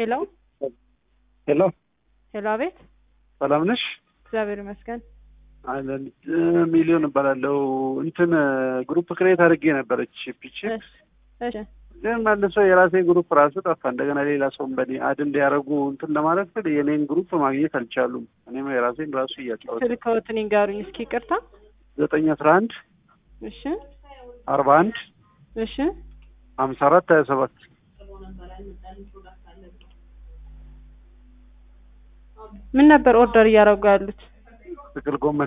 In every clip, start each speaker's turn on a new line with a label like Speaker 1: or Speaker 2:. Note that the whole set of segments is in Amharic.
Speaker 1: ሄሎ
Speaker 2: ሄሎ
Speaker 1: ሄሎ፣ አቤት።
Speaker 2: ሰላም ነሽ?
Speaker 1: እግዚአብሔር ይመስገን።
Speaker 2: አለን ሚሊዮን እባላለሁ። እንትን ግሩፕ ክሬት አድርጌ ነበረች ፒች
Speaker 1: እሺ፣ እሺ፣
Speaker 2: ግን መልሶ የራሴ ግሩፕ ራሱ ጠፋ። እንደገና ሌላ ሰውን በኔ አድ እንዲያደርጉ እንትን ለማለት ስል የኔን ግሩፕ ማግኘት አልቻሉም። እኔም የራሴን ራሱ እያጫወት
Speaker 1: ስልክዎትን ይንገሩኝ እስኪ። ይቅርታ።
Speaker 2: ዘጠኝ አስራ አንድ
Speaker 1: እሺ፣
Speaker 2: አርባ አንድ
Speaker 1: እሺ።
Speaker 2: ሀምሳ አራት ሀያ ሰባት
Speaker 1: ምን ነበር ኦርደር እያደረጉ ያሉት?
Speaker 2: ጥቅል ጎመን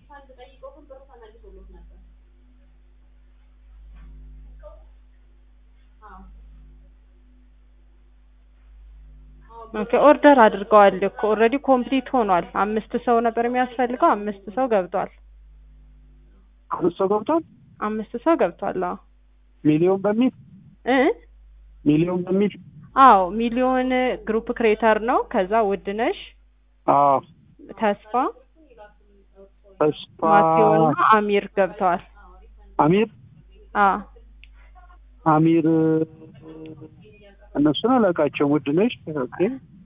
Speaker 1: ኦኬ ኦርደር አድርገዋል እኮ ኦልሬዲ ኮምፕሊት ሆኗል። አምስት ሰው ነበር የሚያስፈልገው። አምስት ሰው ገብቷል።
Speaker 2: አምስት ሰው ገብቷል።
Speaker 1: አምስት ሰው ገብቷል። አዎ
Speaker 2: ሚሊዮን በሚል
Speaker 1: እ
Speaker 2: ሚሊዮን በሚል
Speaker 1: አዎ ሚሊዮን ግሩፕ ክሬተር ነው። ከዛ ውድነሽ፣
Speaker 2: አዎ
Speaker 1: ተስፋ፣
Speaker 2: ተስፋ
Speaker 1: ማቴዎና አሚር ገብተዋል።
Speaker 2: አሚር
Speaker 1: አዎ
Speaker 2: አሚር እነሱን አላውቃቸውም። ውድ ነሽ ኦኬ።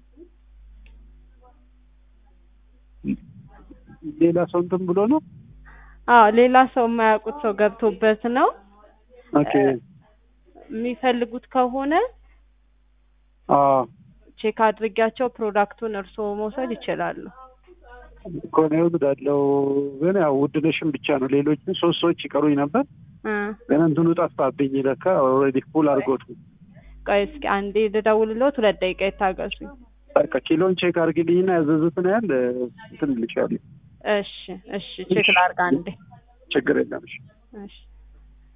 Speaker 2: ሌላ ሰው እንትን ብሎ ነው።
Speaker 1: አዎ ሌላ ሰው የማያውቁት ሰው ገብቶበት ነው።
Speaker 2: ኦኬ
Speaker 1: የሚፈልጉት ከሆነ
Speaker 2: አዎ
Speaker 1: ቼክ አድርጊያቸው ፕሮዳክቱን እርስዎ መውሰድ ይችላሉ።
Speaker 2: ከሆነ ይወስዳለው። ግን ያው ውድ ነሽም ብቻ ነው። ሌሎችን ሶስት ሰዎች ይቀሩኝ ነበር።
Speaker 1: እ
Speaker 2: ግን እንትኑ ጠፋብኝ። ለካ ኦልሬዲ ፉል አድርጎት ነው።
Speaker 1: ቆይ እስኪ አንዴ ልደውልልዎት፣ ሁለት ደቂቃ ይታገሱኝ።
Speaker 2: በቃ ኪሎን ቼክ አድርጊልኝና ያዘዙትን ያህል እንትን እልሻለሁ።
Speaker 1: እሺ እሺ፣ ቼክ ላድርግ አንዴ።
Speaker 2: ችግር የለም። እሺ።
Speaker 1: እሺ